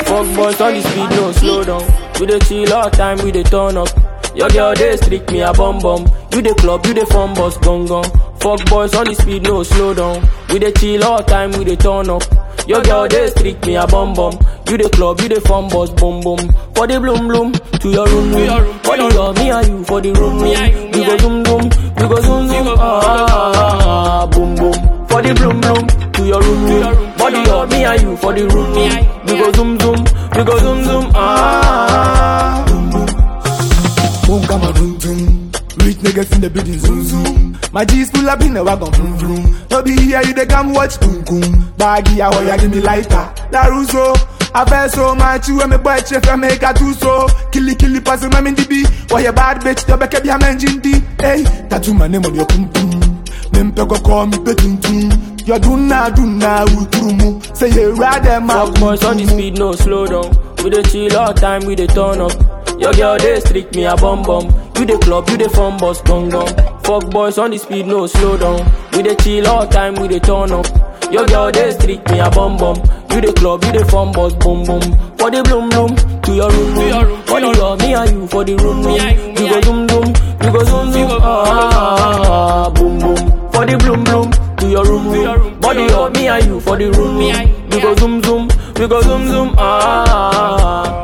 Fuck boys on the speed, no slow down. We dey chill all time, we dey turn up. Your girl dey streak me a bum bum. You dey club, you dey fun bus gong gong. Fuck boys on the speed, no slow down. We dey chill all time, we dey turn up. Your girl dey streak me a bum bum. You dey club, you dey fun bus boom boom. For the bloom bloom, to your room room. For the love, me and you for the room room. We go zoom zoom, we go zoom zoom. Ah, boom boom. For the bloom bloom, to your room room. Body love, me and you for the room room. We go zoom zoom, we go zoom zoom. Ah. Boom, come on, boom, boom. Rich niggas in the building, zoom, zoom. My G's pull up in the wagon, vroom, vroom. No be here, you they come watch, boom, boom. Baggy, I want ya, give me lighter. Daruso, I feel so much, you and me boy, chef, I make a two so. Killy, killy, pass my in the B. Why you bad bitch, you back up your man, Jindy. Hey, tattoo my name on your pum pum. Mempe go call me petuntum. You do na, do na, uturumu. Say you rather, my Fuck boys on the speed, no slow down. We dey chill all time, we dey turn up. Your girl dey streak me a bum bum. You dey club, you dey fun bus gong gong. Fuck boys on the speed, no slow down. We dey chill all time, we dey turn up. Your girl dey streak me a bum bum. You dey club, you dey fun bus boom boom. For the bloom bloom, to your room room. For the love, me and you for the room room. You go zoom zoom, you go zoom zoom. Ah, boom boom. For the bloom bloom, to your room room. Body love, me and you for the room room. We go zoom zoom, we go zoom zoom. Ah.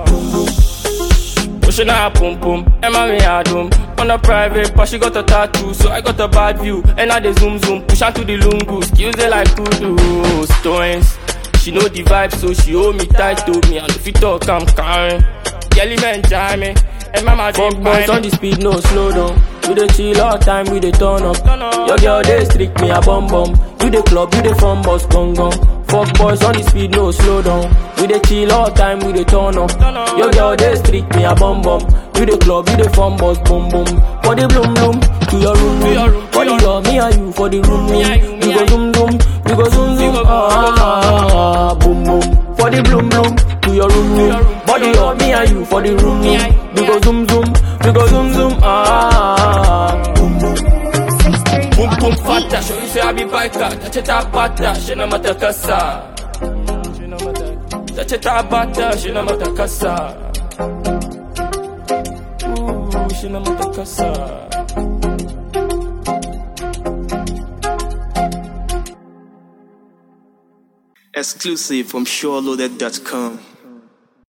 Pushing her pum pum, Emma me a doom. On a private, but she got a tattoo, so I got a bad view. And I dey zoom zoom, push her to the lungu, skills they like kudu stones. She know the vibe, so she hold me tight to me. And if you talk, I'm carrying. Kelly man, jam me. And mama Fuck boys on the speed, no slow down. We dey chill all time, we dey turn up. Your girl dey streak me a bum bum. You dey club, you dey fun bus gong gong. Fuck boys on the speed, no slow down. We dey chill all time, we dey turn up. Your girl dey streak me a bum bum. You dey club, you dey fun bus boom boom. For the bloom bloom, to your room room. For the love, me and you for the room room. We go zoom zoom, we go zoom zoom. Ah, boom boom. For the bloom bloom, to your room room. Body love, me and you for the room room. We go zoom zoom, we go zoom zoom. Ah, boom boom. Boom boom fata, show you say I be biker. Touch it up bata, she no matter kasa. Touch it up bata, she no matter kasa. Ooh, she no matter kasa. Exclusive from SureLoaded.com.